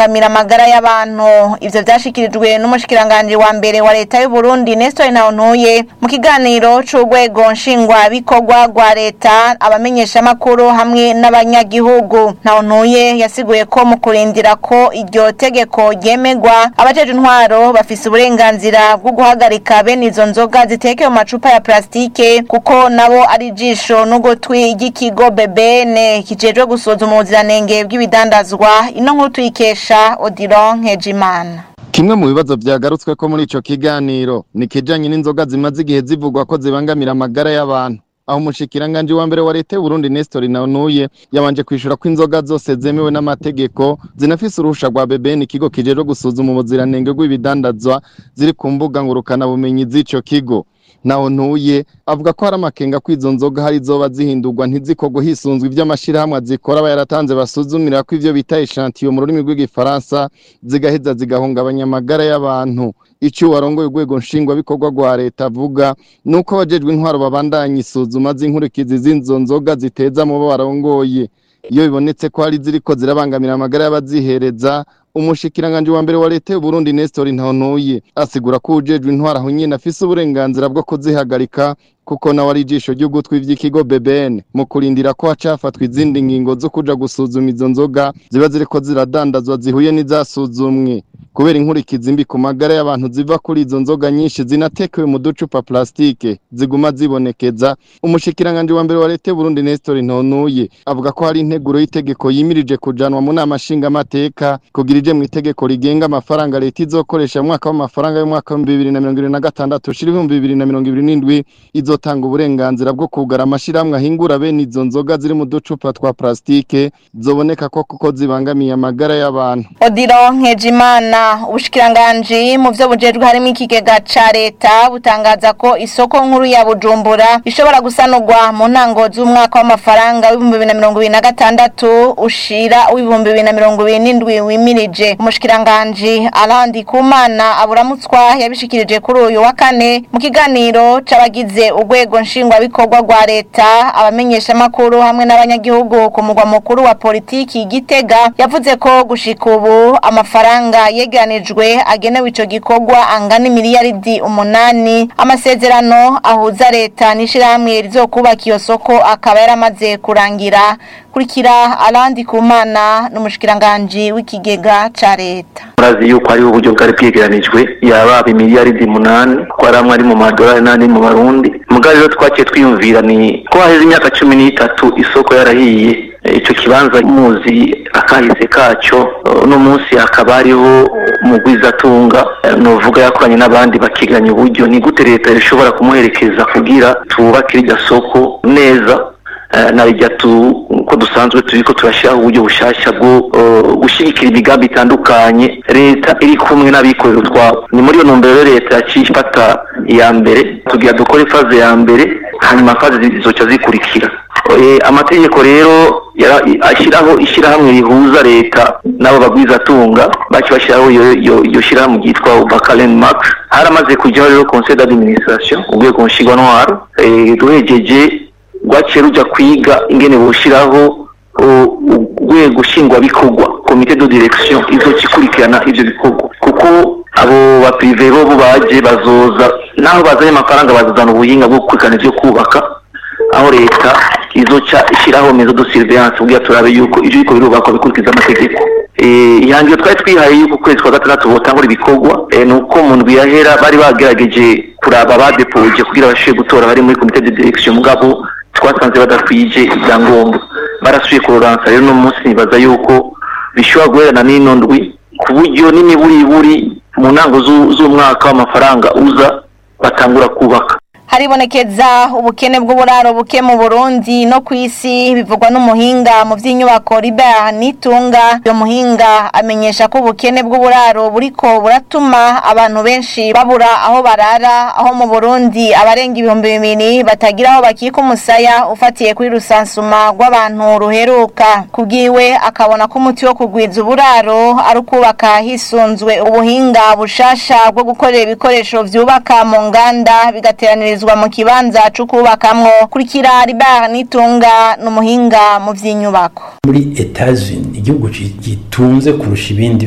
kubangamira amagara y'abantu ivyo vyashikirijwe n'umushikiranganje wa mbere wa leta y'u Burundi Nestor Ntawontuye mu kiganiro c'urwego nshingwa bikorwa rwa leta abamenyesha makuru hamwe n'abanyagihugu Ntawontuye yasiguye ko mu kurindira ko iryo tegeko ryemegwa abajeje intwaro bafise uburenganzira bwo guhagarika bene izo nzoga ziteke mu macupa ya plastike kuko nabo ari jisho n'ugutwi ry'ikigo BBN kijejwe gusuzuma ubuziranenge bw'ibidandazwa ino nkuru tuyikesha Odilon Nkejimana Kimwe mu bibazo vyagarutswe ko muri ico kiganiro ni kijanye n'inzoga zimaze igihe zivugwa ko zibangamira amagara y'abantu aho umushikiranganje wa mbere wa leta y'u Burundi Nestor Ntawontuye yabanje kwishura ko inzoga zose zemewe n'amategeko zinafise uruhusha rwa BBN ikigo kijejwe gusuzuma ubuziranenge bw'ibidandazwa ziri ku mbuga ngurukana bumenyi z'ico kigo naho ntuye avuga ko hari amakenga ko izo nzoga hari zoba zihindurwa ntizikorwe hisunzwe ivy'amashirahamwe zikora aba yaratanze basuzumira ko ivyo bita echantillo mu rurimi rw'igifaransa zigaheza zigahungabanya amagara y'abantu ico warongoye urwego nshingwabikorwa rwa leta avuga nuko abajejwe intwaro babandanya isuzuma z'inkurikizi z'izo nzoga ziteza mu bo barongoye iyo bibonetse ko hari ziriko zirabangamira amagara y'abazihereza umushikiranganje wa mbere wa leta y'u Burundi Nestor Ntawontuye asigura ko ujejwe intwara aho nyene afise uburenganzira bwo kuzihagarika kuko nawe ari ijisho ry'ugutwi vy'ikigo BBN mu kurindira ko hacafatwa izindi ngingo zo kuja gusuzuma izo nzoga ziba ziriko ziradandazwa zihuye n'izasuzumwe kubera inkurikizi mbi ku magara y'abantu ziva kuri izo nzoga nyinshi zinatekewe mu ducupa plastike ziguma zibonekeza umushikiranganje wa mbere wa leta y'u Burundi Nestor Ntawontuye avuga ko hari integuro y'itegeko yimirije kujanwa mu nama nshingamateka kugira ije mu itegeko rigenga amafaranga leta izokoresha mu mwaka w'amafaranga y'umwaka wa 2026 ushira 2027 izotanga uburenganzira bwo kugara amashirahamwe ahingura bene izo nzoga ziri mu ducupa twa plastike zoboneka ko kuko zibangamiye amagara y'abantu Odilon Nkejimana ubushikiranganji mu vyo bujejwe harimo ikigega ca leta butangaza ko isoko nkuru ya Bujumbura ishobora gusanurwa mu ntango z'umwaka w'amafaranga w'ibihumbi bibiri na mirongo ibiri na gatandatu ushira w'ibihumbi bibiri na mirongo ibiri n'indwi wimirije umushikiranganji Alandi Kumana aburamutswa yabishikirije kuri uyu wa kane mu kiganiro c'abagize urwego nshingwabikorwa rwa leta abamenyesha makuru hamwe n'abanyagihugu ku mugwa mukuru wa politiki Gitega yavuze ko gushika ubu amafaranga yeganijwe agenewe ico gikorwa angana miliyaridi umunani amasezerano ahuza leta n'ishirahamwe rizokubaka iyo soko akaba yaramaze kurangira kurikira Alandi Kumana n'umushikiranganje w'ikigega ca leta murazi yuko hariho uburyo bwari bwegeranijwe yababa imiliyaridi munani ko ari amwe ari mu madolari n'andi mu barundi mugabo rero twaciye twiyumvira ni ko haheze imyaka cumi n'itatu isoko yarahiye icyo kibanza muzi akahise kacyo uno munsi hakaba hariho mugwizatunga nuvuga yakoranye n'abandi bakiganya uburyo ni gute leta ishobora kumuherekeza kugira twubake iryo soko neza narijya ko dusanzwe turi ko turashyiraho uburyo bushyashya bwo gushyigikira imigambi itandukanye leta iri kumwe n'abikorera utwabo ni muri iyo ntumbero leta yaciye ifata iya mbere tugira dukore faze ya mbere hanyuma faze zizoca zikurikira amategeko rero ashyiraho ishyirahamwe rihuza leta n'abo bagwizatunga baci bashyiraho iyo shyirahamwe ryitwa bakaren mark haramaze kujyaho rero conseil d'administration urwego nshingwantwaro ruhegeje rwaciye rujya kwiga ingene bushyiraho urwego nshingwabikorwa komite de direction izoca ikurikirana ivyo bikorwa kuko abo baprive bo baje bazoza naho bazanye amafaranga bazazana ubuhinga bwo gukurikirana ivyo kubaka aho leta izoca ishyiraho mezo de surveillance kugira turabe yuko ivyo biriko birubakwa bikurikiza amategeko ihangiro twari twihaye yuko ukwezi kwa gatandatu botangura ibikorwa ni uko mu ndwi yahera bari bagerageje kuraba badepoje kugira bashobore gutora bari muri komite de direction mugabo twasanze badakwije ibyangombwa barasubiye kuroransa rero uno munsi nibaza yuko bishobora guherana n'ino ndwi ku buryo n'imiburiburi mu ntango z'umwaka w'amafaranga uza batangura kubaka haribonekeza ubukene bw'uburaro buke mu Burundi no ku isi bivugwa n'umuhinga mu by'inyubako Libert Nitunga uyo muhinga amenyesha ko ubukene bw'uburaro buriko buratuma abantu benshi babura aho barara aho mu Burundi abarenga ibihumbi bibiri batagira aho bakika umusaya ufatiye kuri rusansuma rw'abantu ruheruka kubwiwe akabona ko umuti wo kugwiza uburaro ari ukubaka hisunzwe ubuhinga bushasha bwo gukorera ibikoresho vyubaka mu nganda bigateraniriza mu kibanza cyo kubakamwo kurikira Libert Nitunga n'umuhinga mu by'inyubako muri Etats-Unis igihugu gitunze kurusha ibindi